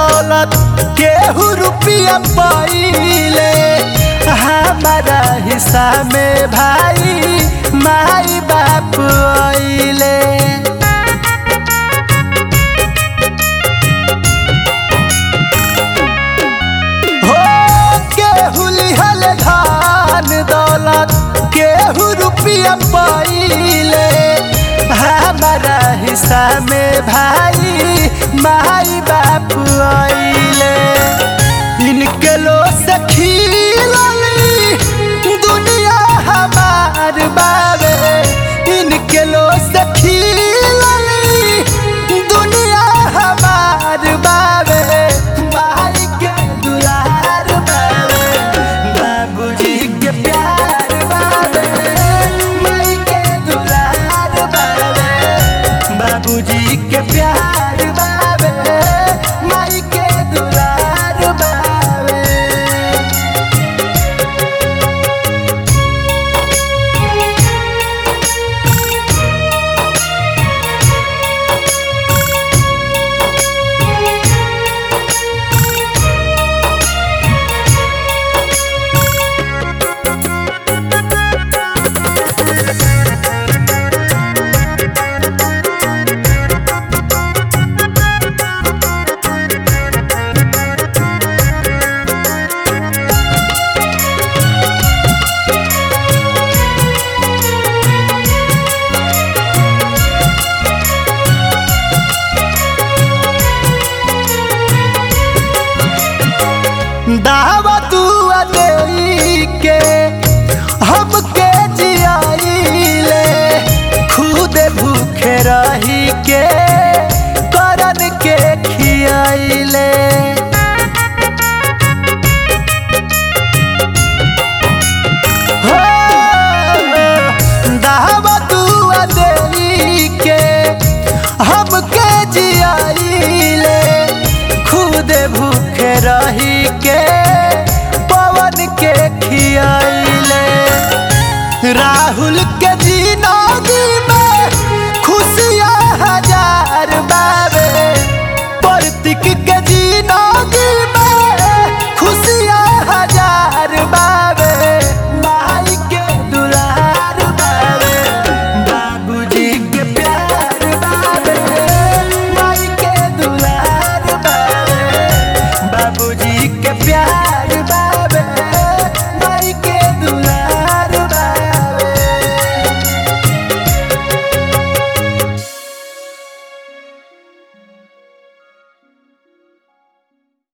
दौलत केहू रुपया पाइले हमारा हिस्सा में भाई माई बाप आइले हो केहू लिहल धान दौलत केहू रुपया पाइले हमारा हिस्सा में भाई माई बाप आइले इनके लो सखी दुनिया हमार बाबे इनके लो सखी दुनिया हमार बाबे भाई के दुलार बाबे बाबूजी के प्यार बाबे माई के दुलार बाबे बाबूजी के प्यार बाबे माई के दुलार बाबे दावा दुआ देई के हमके जियाइले खुद भूखे रही के करन के खियाइले हो, दावा दुआ देई के हमके जियाइले खुद भूखे रही के पवन के खियाइले राहुल के